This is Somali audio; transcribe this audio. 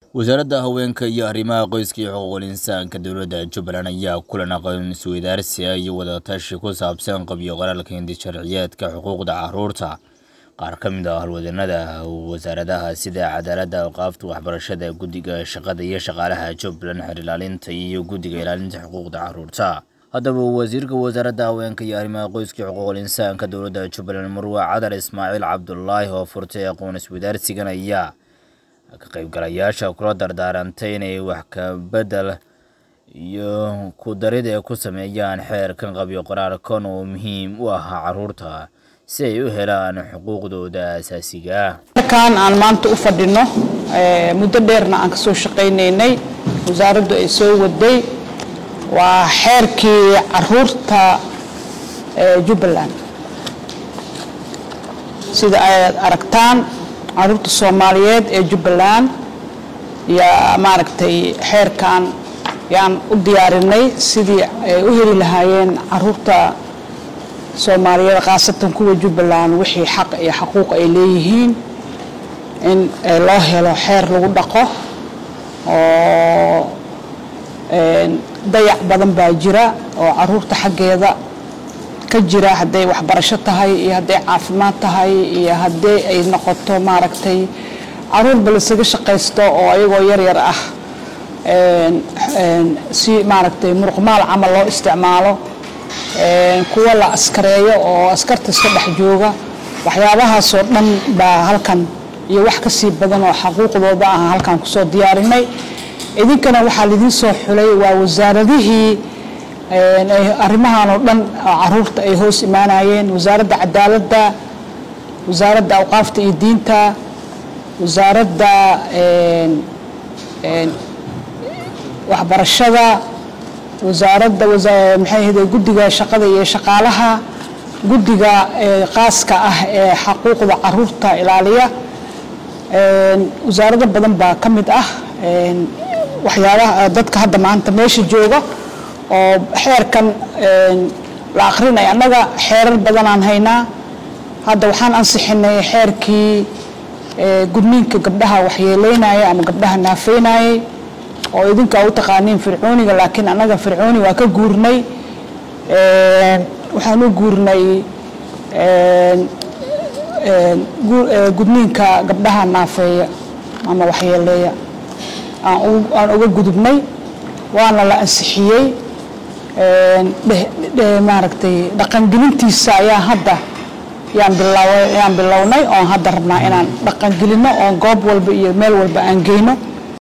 wasaaradda haweenka iyo arrimaha qoyska iyo xuquuqul insaanka dowladda jubbaland ayaa kulan aqoon isweydaarsiga iyo wadatashi ku saabsan qabyo qoraalka hindi sharciyeedka xuquuqda caruurta qaar ka mid ah halwadanada wasaaradaha sida cadaaladda awqaafta waxbarashada guddiga shaqada iyo shaqaalaha jubbaland xer ilaalinta iyo guddiga ilaalinta xuquuqda caruurta haddaba wasiirka wasaaradda haweenka iyo arrimaha qoyska iyo xuquuqul insaanka dowladda jubbaland marwe cadar ismaaciil cabdulaahi oo furtay aqoon isweydaarsigan ayaa ka qaybgalayaasha kula dardaarantay inay wax ka bedel iyo ku darid ee ku sameeyaan xeerkan qabyo qoraalkan oo muhiim u ah caruurta si ay u helaan xuquuqdooda asaasiga ah kan aan maanta u fadhino muddo dheerna aan kasoo shaqaynaynay wasaaraddu ay soo waday waa xeerkii caruurta jubbaland sida aad aragtaan caruurta soomaaliyeed ee jubbaland yaa maaragtay xeerkan yaan u diyaarinay sidii ay u heli lahaayeen caruurta soomaaliyeed khaasatan kuwa jubbaland wixii xaq iyo xaquuq ay leeyihiin in loo helo xeer lagu dhaqo oo dayac badan baa jira oo caruurta xaggeeda ka jira hadday waxbarasho tahay iyo hadday caafimaad tahay iyo haddii ay noqoto maaragtay caruurba lasaga shaqaysto oo ayagoo yaryar ah si maaragtay muruqmaal camal loo isticmaalo kuwa la askareeyo oo askarta iska dhex jooga waxyaabahaasoo dhan baa halkan iyo wax kasii badan oo xaquuqdooda ah halkan kusoo diyaarinay idinkana waxaa lidiin soo xulay waa wasaaradihii arrimahan oo dhan caruurta ay hoos imaanayeen wasaaradda cadaaladda wasaaradda awqaafta iyo diinta wasaaradda waxbarashada wasaaradda maxay ahde guddiga shaqada iyo shaqaalaha guddiga qaaska ah ee xaquuqda caruurta ilaaliya wasaarado badan baa ka mid ah waxyaabaha dadka hadda maanta meesha jooga oo xeerkan la akrinay annaga xeerar badanaan haynaa hadda waxaan ansixinay xeerkii gudniinka gabdhaha waxyeeleynaya ama gabdhaha naafeynayay oo idinka u taqaaniin fircooniga laakiin annaga fircooni waa ka guurnay waxaan u guurnay gudniinka gabdhaha naafeeya ama waxyeeleeya aan uga gudubnay waana la ansixiyey maaragtay dhaqangelintiisa ayaa hadda yaan bilownay oon hadda rabnaa inaan dhaqangelino oon goob walba iyo meel walba aan geyno